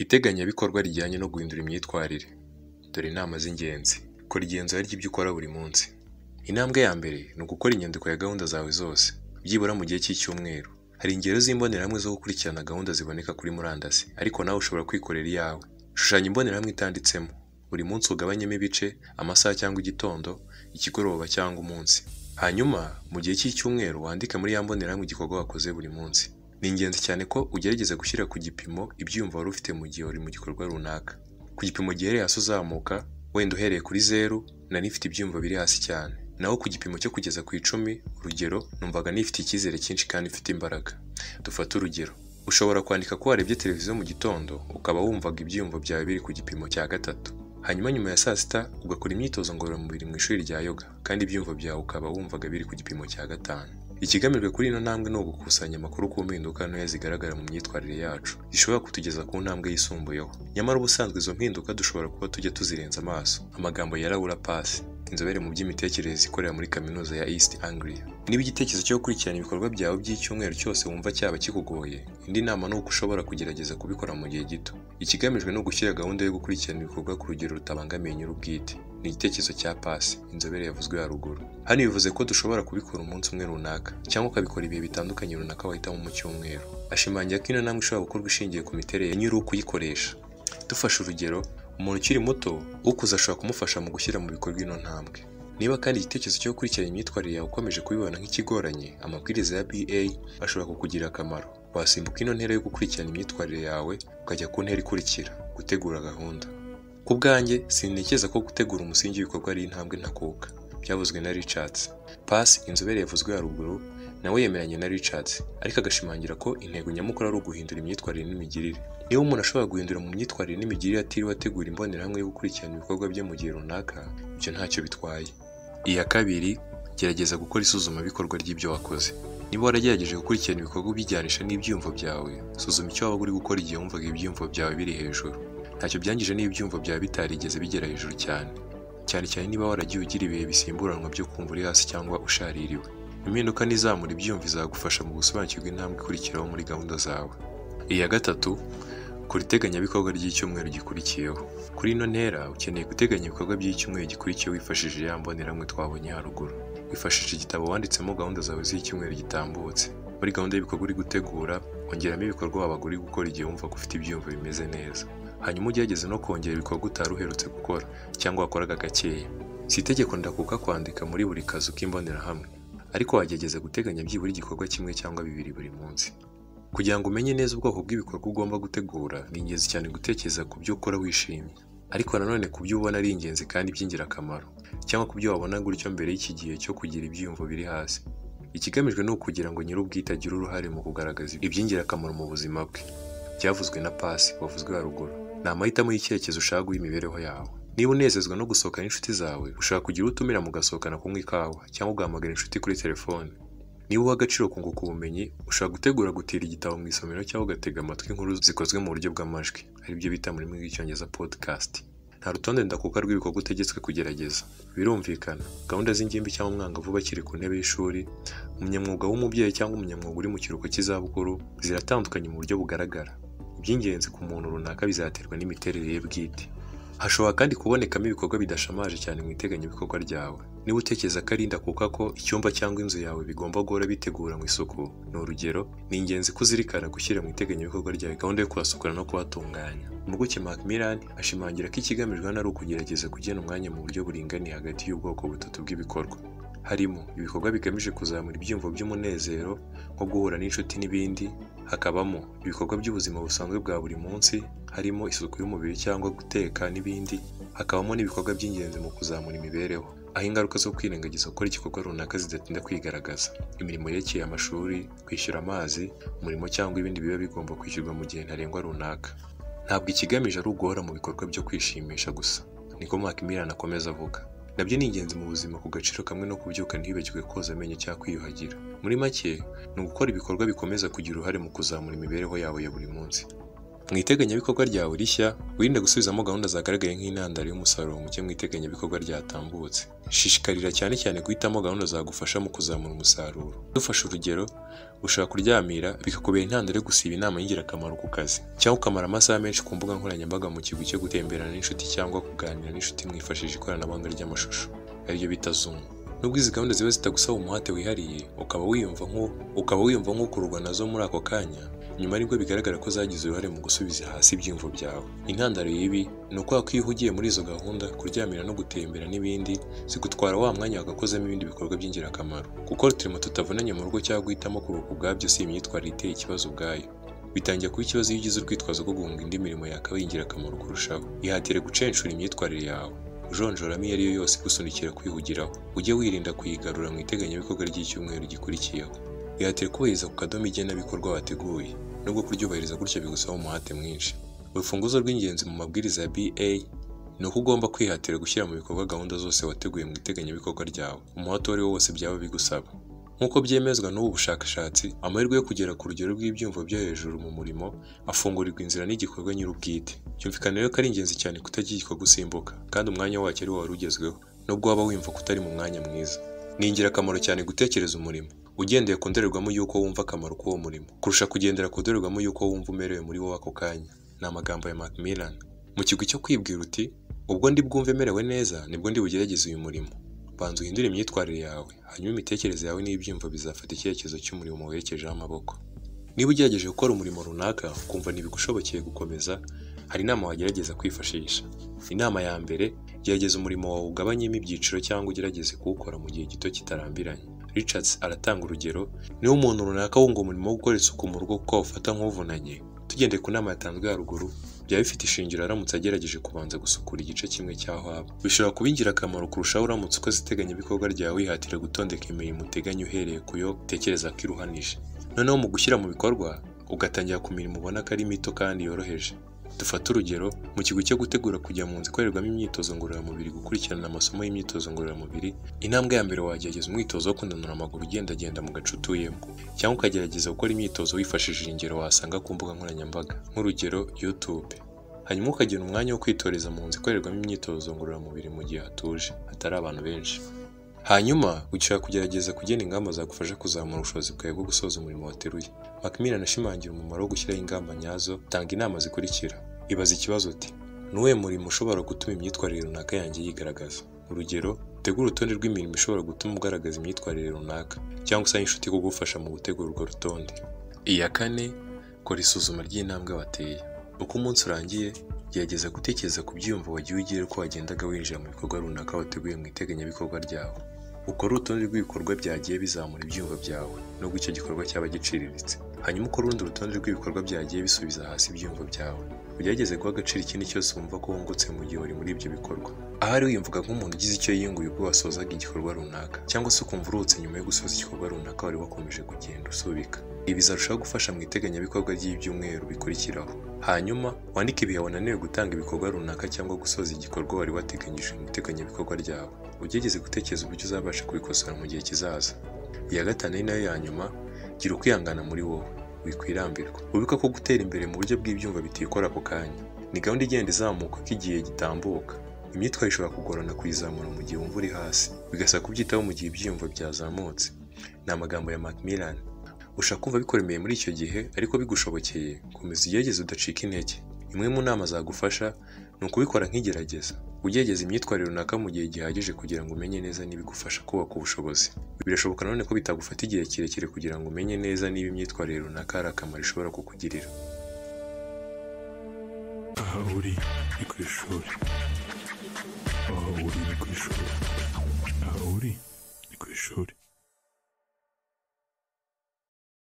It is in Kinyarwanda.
Iteganyabikorwa rijyanye no guhindura imyitwarire. Dore inama z'ingenzi. Kora igenzura ry'ibyo ukora buri munsi. Intambwe ya mbere ni ugukora inyandiko ya gahunda zawe zose, byibura mu gihe cy'icyumweru. Hari ingero z'imbonerahamwe zo gukurikirana gahunda ziboneka kuri murandasi, ariko nawe ushobora kwikorera iyawe. Shushanya imbonerahamwe itanditsemo. Buri munsi ugabanyemo ibice, amasaha cyangwa igitondo, ikigoroba cyangwa umunsi. Hanyuma, mu gihe cy'icyumweru wandike muri ya mbonerahamwe igikorwa wakoze buri munsi. Ni ingenzi cyane ko ugerageza gushyira ku gipimo ibyiyumvo wari ufite mu gihe uri mu gikorwa runaka. Ku gipimo gihereye hasi uzamuka, wenda uhereye kuri zeru, nari mfite ibyiyumvo biri hasi cyane. Naho ku gipimo cyo kugeza ku icumi, urugero, numvaga nifite icyizere cyinshi kandi mfite imbaraga. Dufate urugero. Ushobora kwandika ko warebye televiziyo mu gitondo, ukaba wumvaga ibyiyumvo byawe biri ku gipimo cya gatatu. Hanyuma nyuma ya saa sita, ugakora imyitozo ngororamubiri mu ishuri rya yoga, kandi ibyiyumvo byawe ukaba wumvaga biri ku gipimo cya gatanu. Ikigamijwe kuri ino ntambwe ni ugukusanya amakuru ku mpinduka ntoya zigaragara mu myitwarire yacu, zishobora kutugeza ku ntambwe yisumbuyeho. Nyamara ubusanzwe izo mpinduka dushobora kuba tujya tuzirenza amaso. Amagambo ya Laura Pass, inzobere mu by'imitekerereze ikorera muri kaminuza ya East Anglia. Niba igitekerezo cyo gukurikirana ibikorwa byawe by'icyumweru cyose wumva cyaba kikugoye, indi nama ni uko ushobora kugerageza kubikora mu gihe gito. Ikigamijwe ni ugushyira gahunda yo gukurikirana ibikorwa ku rugero rutabangamiye nyiri ubwite. Ni igitekerezo cya Pasi, inzobere yavuzwe haruguru. Hano bivuze ko dushobora kubikora umunsi umwe runaka, cyangwa ukabikora ibihe bitandukanye runaka wahitamo mu cyumweru. Ashimangira ko ino ntambwe ishobora gukorwa ishingiye ku miterere ya nyiri ukuyikoresha. Dufashe urugero, umuntu ukiri muto, ukuze ashobora kumufasha mu gushyira mu bikorwa ino ntambwe. Niba kandi igitekerezo cyo gukurikirana imyitwarire yawe ukomeje kubibona nk'ikigoranye, amabwiriza ya BA ashobora kukugirira akamaro. Wasimbuka ino ntera yo gukurikirana imyitwarire yawe, ukajya ku ntera ikurikira, gutegura gahunda. Ku bwanjye, sintekereza ko gutegura umusingi w'ibikorwa ari intambwe ntakuka, byavuzwe na Richards. Pasi, inzobere yavuzwe haruguru, nawe yemeranya na Richards, ariko agashimangira ko intego nyamukuru ari uguhindura imyitwarire n'imigirire. Niba umuntu ashobora guhindura mu myitwarire n'imigirire atiriwe ategura imbonerahamwe yo gukurikirana ibikorwa bye mu gihe runaka, ibyo ntacyo bitwaye. Iya kabiri, gerageza gukora isuzumabikorwa ry'ibyo wakoze. Niba waragerageje gukurikirana ibikorwa ubijyanisha n'ibyiyumvo byawe, suzuma icyo waba uri gukora igihe wumvaga ibyiyumvo byawe biri hejuru. Ntacyo byangije n'ibyumvo byawe bitarigeze bigera hejuru cyane. Cyane cyane niba waragiye ugira ibihe bisimburanwa byo kumva uri hasi cyangwa ushaririwe. Impinduka n'izamura ibyumvo izagufasha mu gusobanukirwa intambwe ikurikiraho muri gahunda zawe. Iya gatatu, kora iteganyabikorwa ry'icyumweru gikurikiyeho. Kuri ino ntera, ukeneye guteganya ibikorwa by'icyumweru gikurikiyeho wifashishije ya mbonerahamwe twabonye haruguru. Wifashishije igitabo wanditsemo gahunda zawe z'icyumweru gitambutse. Muri gahunda y'ibikorwa uri gutegura, ongeramo ibikorwa wabaga uri gukora igihe wumva ko ufite ibyumvo bimeze neza. Hanyuma ugerageze no kongera ibikorwa utari uherutse gukora, cyangwa wakoraga gakeya. Si itegeko ndakuka kwandika muri buri kazu k'imbonerahamwe, ariko wagerageza guteganya byibura igikorwa kimwe cyangwa bibiri buri munsi. Kugira ngo umenye neza ubwoko bw'ibikorwa ugomba gutegura, ni ingenzi cyane gutekereza ku byo ukora wishimye. Ariko nanone ku byo ubona ari ingenzi kandi by'ingirakamaro, cyangwa ku byo wabona gutyo mbere y'iki gihe cyo kugira ibyiyumvo biri hasi. Ikigamijwe ni ukugira ngo nyiri ubwite agire uruhare mu kugaragaza iby'ingirakamaro mu buzima bwe. Byavuzwe na Pasi, wavuzwe haruguru. Ni amahitamo y'icyerekezo ushaka guha imibereho yawe. Niba unezezwa no gusohokana n'inshuti zawe, ushobora kugira utumira mugasohokana kunywa ikawa, cyangwa ugahamagara inshuti kuri telefone. Niba uha agaciro kunguka ubumenyi, ushobora gutegura gutira igitabo mu isomero cyangwa ugatega amatwi inkuru zikozwe mu buryo bw'amajwi, aribyo bita mu rurimi rw'icyongereza podcast. Nta rutonde ndakuka rw'ibikorwa utegetswe kugerageza. Birumvikana, gahunda z'ingimbi cyangwa umwangavu bakiri ku ntebe y'ishuri, umunyamwuga w'umubyeyi cyangwa umunyamwuga uri mu kiruhuko cy'izabukuru, ziratandukanye mu buryo bugaragara. Iby'ingenzi ku muntu runaka bizaterwa n'imiterere ye bwite. Hashobora kandi kubonekamo ibikorwa bidashamaje cyane mu iteganyabikorwa ryawe. Niba utekereza ko ari ndakuka ko icyumba cyangwa inzu yawe bigomba guhora biteguranywe isuku, ni urugero, ni ingenzi ko uzirikana gushyira mu iteganyabikorwa ryawe gahunda yo kuhasukura no kuhatunganya. Impuguke Macmillan ashimangira ko ikigamijwe hano ari ukugerageza kugena umwanya mu buryo buringaniye hagati y'ubwoko butatu bw'ibikorwa. Harimo ibikorwa bigamije kuzamura ibyiyumvo by'umunezero nko guhura n'inshuti n'ibindi, hakabamo ibikorwa by'ubuzima busanzwe bwa buri munsi, harimo isuku y'umubiri cyangwa guteka n'ibindi, hakabamo n'ibikorwa by'ingenzi mu kuzamura imibereho, aho ingaruka zo kwirengagiza gukora igikorwa runaka zidatinda kwigaragaza, imirimo yerekeye amashuri, kwishyura amazi, umurimo cyangwa ibindi biba bigomba kwishyurwa mu gihe ntarengwa runaka. Ntabwo ikigamije ari uguhora mu bikorwa byo kwishimisha gusa, niko Macmillan akomeza avuga. Nabyo ni ingenzi mu buzima ku gaciro kamwe no kubyuka ntibibagirwe koza amenyo cyangwa kwiyuhagira. Muri make, ni ugukora ibikorwa bikomeza kugira uruhare mu kuzamura imibereho yawe ya buri munsi. mu iteganyabikorwa ryawe rishya wirinde gusubizamo gahunda zagaragaye nk'intandaro y'umusaruro muke mu iteganyabikorwa ryatambutse shishikarira cyane cyane guhitamo gahunda zagufasha mu kuzamura umusaruro dufashe urugero ushobora kuryamira bikakubera intandaro yo gusiba inama y'ingirakamaro ku kazi cyangwa ukamara amasaha menshi ku mbuga nkoranyambaga mu kigwi cyo gutemberana n'inshuti cyangwa kuganira n'inshuti mwifashishije ikoranabuhanga ry'amashusho ariryo bita zumu nubwo izi gahunda ziba zitagusaba umuhate wihariye ukaba wiyumva nko ukaba wiyumva nk'ukururwa nazo muri ako kanya nyuma nibwo bigaragara ko zagize uruhare mu gusubiza hasi ibyiyumvo byawe intandaro y'ibi ni uko ko iyo uhugiye muri izo gahunda kuryamira no gutembera n'ibindi zigutwara wa mwanya wagakozemo ibindi bikorwa by'ingirakamaro gukora uturimo tutavunanye mu rugo cyangwa guhitamo kuruhuka ubwabyo si imyitwarire iteye ikibazo ubwayo bitangiye kuba ikibazo iyo ugize urwitwazo rwo guhunga indi mirimo yakabaye ingirakamaro kurushaho ihatire gucenshura imyitwarire yawe ujonjoramo iyo ari yo yose igusunikira kwihugiraho ujye wirinda kuyigarura mu iteganyabikorwa ry'icyumweru gikurikiyeho ihatire kubahiriza ku kadomo igenabikorwa wateguye nubwo kuryubahiriza gutyo bigusaba umuhate mwinshi urufunguzo rw'ingenzi mu mabwiriza ya BA ni uko ugomba kwihatira gushyira mu bikorwa gahunda zose wateguye mu iteganyabikorwa ryawe umuhate uwo ari wo wose byaba bigusaba nk'uko byemezwa n'ubu bushakashatsi amahirwe yo kugera ku rugero rw'ibyumvo byo hejuru mu murimo afungurirwa inzira n'igikorwa nyir'ubwite byumvikana rero ko ari ingenzi cyane kutagira usimbuka kandi umwanya wacyo ari wo wari ugezweho nubwo waba wiyumva ko utari mu mwanya mwiza ni ingirakamaro cyane gutekereza umurimo ugendeye ku ndorerwamo y'uko wumva akamaro k'uwo murimo kurusha kugendera ku ndorerwamo y'uko wumva umerewe muri wo ako kanya ni amagambo ya Macmillan mu kigwi cyo kwibwira uti ubwo ndi bwumve merewe neza nibwo ndi bugerageze uyu murimo banza uhindure imyitwarire yawe hanyuma imitekerereze yawe n'ibyiyumvo bizafata icyerekezo cy'umurimo werekejeho amaboko niba ugerageje gukora umurimo runaka ukumva ntibigushobokeye gukomeza hari inama wagerageza kwifashisha inama ya mbere gerageza umurimo wawe ugabanyemo ibyiciro cyangwa ugerageze kuwukora mu gihe gito kitarambiranye richards aratanga urugero niba umuntu runaka wunga umurimo wo gukora isuku mu rugo kuko awufata nk'uvunanye tugendeye ku nama yatanzwe haruguru byaba bifite ishingiro aramutse agerageje kubanza gusukura igice kimwe cy'aho aba bishobora kuba ingirakamaro kurushaho uramutse ukoze iteganyabikorwa ryawe wihatira gutondeka imirimo uteganya uhereye ku yo utekereza ko iruhanije noneho mu gushyira mu bikorwa ugatangira ku mirimo ubona ko ari mito kandi yoroheje dufate urugero mu kigo cyo gutegura kujya mu nzu ikorerwamo imyitozo ngororamubiri gukurikirana amasomo y'imyitozo ngororamubiri intambwe ya mbere wagerageza umwitozo wo kunanura amaguru ugendagenda mu gace utuyemo cyangwa ukagerageza gukora imyitozo wifashishije ingero wasanga ku mbuga nkoranyambaga nk'urugero YouTube hanyuma ukagira umwanya wo kwitoreza mu nzu ikorerwamo imyitozo ngororamubiri mu gihe hatuje hatari abantu benshi hanyuma ushobora kugerageza kugena ingamba zagufasha kuzamura ubushobozi bwawe bwo gusoza umurimo wateruye Macmillan ashimangira umumaro wo gushyiraho ingamba nyazo tanga inama zikurikira ibaza ikibazo uti ni uwuhe murimo ushobora gutuma imyitwarire runaka yanjye yigaragaza urugero tegura urutonde rw'imirimo ishobora gutuma ugaragaza imyitwarire runaka cyangwa usabe inshuti kugufasha mu gutegura urwo rutonde iya kane kora isuzuma ry'intambwe wateye uko umunsi urangiye gerageza gutekereza ku byiyumvo wagiye ugira uko wagendaga winjira mu bikorwa runaka wateguye mu iteganyabikorwa ryawe ukore urutonde rw'ibikorwa byagiye bizamura ibyumvo byawe nubwo icyo gikorwa cyaba giciriritse hanyuma ukore urundi rutonde rw'ibikorwa byagiye bisubiza hasi ibyumvo byawe ugerageze guha agaciro ikindi cyose wumva ko wungutse mu gihe uri muri ibyo bikorwa ahari wiyumvaga nk'umuntu ugize icyo yiyunguye ubwo wasozaga igikorwa runaka cyangwa se ukumva uruhutse nyuma yo gusoza igikorwa runaka wari wakomeje kugenda usubika ibi bizarushaho gufasha mu iteganyabikorwa ry'ibyumweru bikurikiraho hanyuma wandike ibihe wananiwe gutanga ibikorwa runaka cyangwa gusoza igikorwa wari wateganyije mu iteganyabikorwa ryawe ugerageze gutekereza uburyo uzabasha kubikosora mu gihe kizaza iya gatanu ari nayo ya nyuma gira ukwihangana muri wowe wikwirambirwa wibuka ko gutera imbere mu buryo bw'ibyumva bitikora ako kanya ni gahunda igenda izamuka uko igihe gitambuka imyitwarire ishobora kugorana kuyizamura mu gihe wumva uri hasi bigasaba kubyitaho mu gihe ibyiyumvo byazamutse ni amagambo ya Macmillan ushaka kumva bikoremeye muri icyo gihe ariko bigushobokeye komeza ugerageze udacika intege imwe mu nama zagufasha ni ukubikora nk'igerageza ugerageza imyitwarire runaka mu gihe gihagije kugira ngo umenye neza niba igufasha kubaka ubushobozi birashoboka nanone ko bitagufata igihe kirekire kugira ngo umenye neza niba imyitwarire runaka hari akamaro ishobora kukugirira aha uri ni ku ishuri aha uri ni ku ishuri